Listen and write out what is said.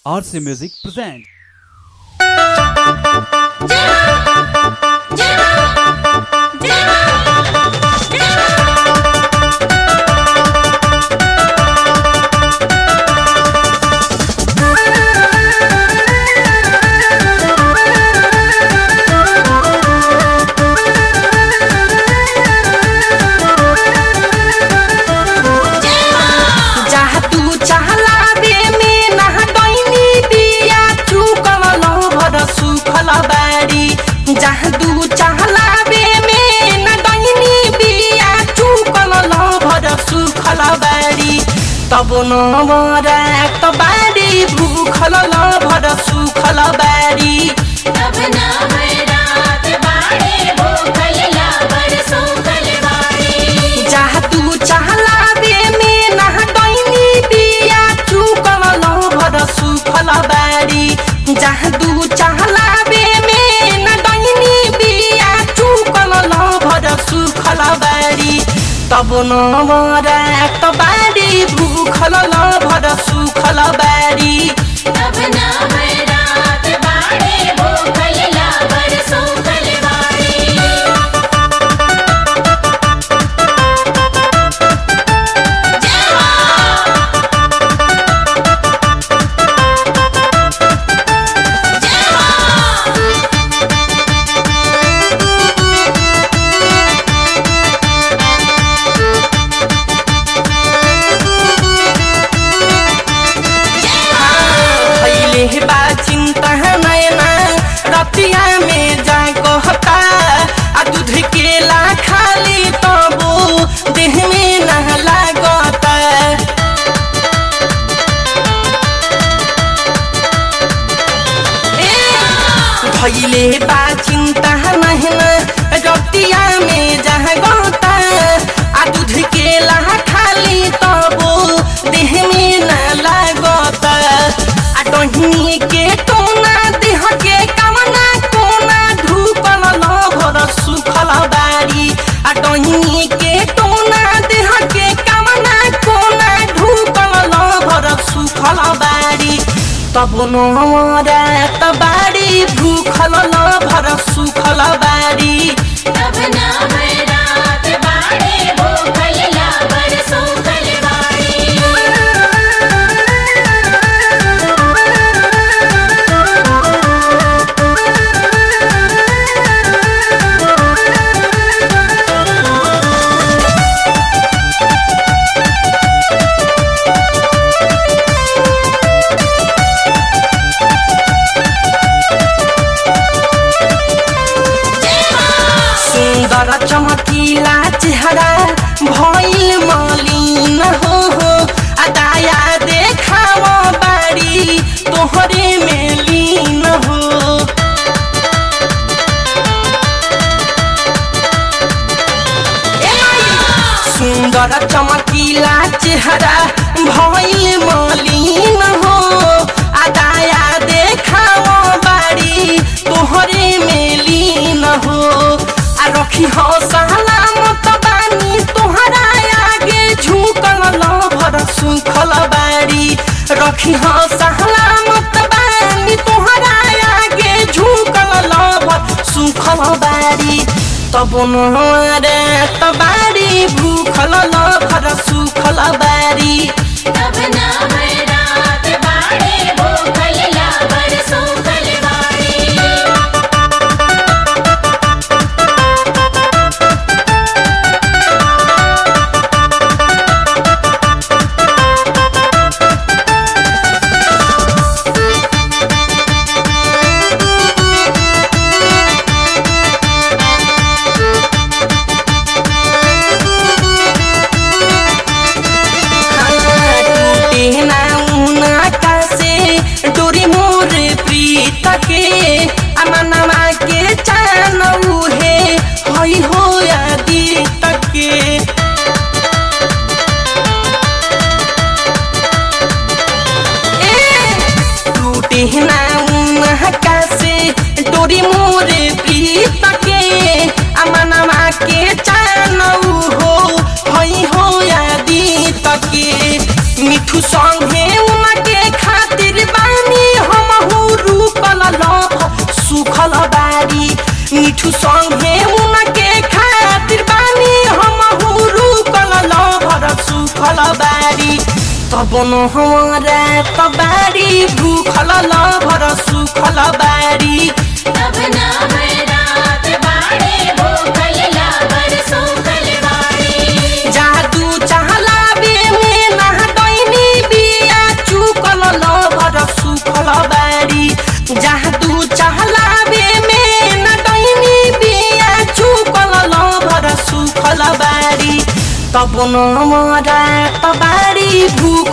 RC Music presents. जहाँ तू चाहला बे में नहा डैनी बिया चुकल भर सुखल बारी जहाँ तू चाहला बे में न डैनी बिया चुकल भर सुखल बारी तब न मरात बारी भूखल भर सुखल बारी तब ना रात बाड़े भूखल लाबर सूखल बाड़ी जहाँ तू चाहला बे में नहा डैनी बिया चुकल भर सुखल बारी जहाँ तू चाहला बे में न डैनी बिया चुकल भर सुखल बारी तब न मरात बारी भूखल भर सुखल बारी तब ना रात बाड़े भूखल लाबर सूखल बाड़ी भैले बा चिंता नैना रतिया में जा कहता आ दूध केला खाली तबो देह में न लागता भैले बा चिंता नैना रतिया में जा कहता आ दूध केला खाली तबो देह में न लागता आ डहिनी के टोना देह के कमना कोना धूपल भर सुखल बारी आ डहिनी के टोना देह के कमना कोना धूपल भर सुखल बारी तब नरात बारी भूखल भर सुखल बारी तब ना रात बाड़े भूखल लाबर सूखल बाड़ी सुन्दर चमकिला चेहरा भइल मलिन हो हो आ दाया देखाव बारी तोहरे में लीन हो ए माई! सुन्दर चमकिला चेहरा भइल मलिन हो आ दाया देखाव बारी तोहरे में लीन हो आ रखी हो सलामत बानी तोहरा आगे झुकल भर सुखल बारी रखी हो सलामत बानी तोहरा आगे झुकल भर सुखल बारी तब नरे बारी भूखल भर सुखल बारी तब ना रात बाड़े भूखल लाबर सूखल बाड़ी टूटे ना उना कासे डोरी मोर प्रीत के अमनमा के चानऊ हे हई हो आदि तके टूटे ना उना कासे डोरी मोर प्रीत के अमनमा के चानऊ हो हई हो आदि तके मिठू संगे उनके खातिर बानी सुखल बारी मिठू संगे उनके खातिर बानी हम हुरु कल भर सुखल बारी तब न हमारा तबारी भूखल भर सुखल बारी तब नवरात बाड़े भूखल लाबर सूखल बाड़े जादू चहला बे में ना डैनी बिया चुकल भर सुखल बारी जादू चहला बे में ना डैनी बिया चुकल भर सुखल बारी तब न मरा तबारी भूख